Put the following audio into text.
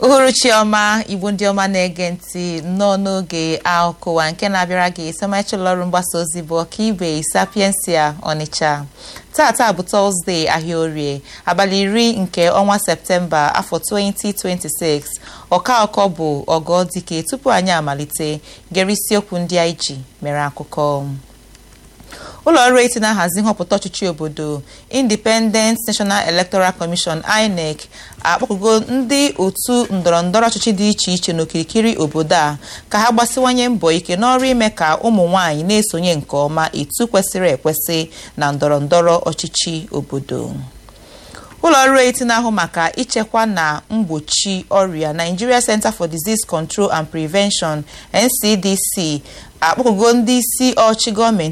uhuruchi ọma igbo ndị ọma na-ege ntị nnọọ n'oge akụwa nke na-abịara gị sọmachụlọ ọrụ mgbasa ozi bụ ọkaibe sapiensia ọnịcha tata bụ tọzdee ahịa orie abalị iri nke ọnwa septemba afọ 2026 ọka ọkọ bụ ọgọ dike tupu anyị amalite gere isiokwu ndị anyị ji mere akụkọ ụlọ ọrụ eti na-ahazi nhọpụta ọchịchị obodo independent national electoral commission inec akpọkụgo ndị otu ndọrọndọrọ ọchịchị dị iche iche n'okirikiri obodo a ka ha gbasiwanye mbọ ike n'ọrụ ime ka ụmụ nwanyị na-esonye nke ọma etu kwesịrị ekwesị na ndọrọndọrọ ọchịchị obodo ụlọ ọrụ eti na-ahụ maka ichekwa na mgbochi ọrịa Nigeria Center for Disease Control and Prevention NCDC akpọkụgo ndị isi ọchị gọọmenti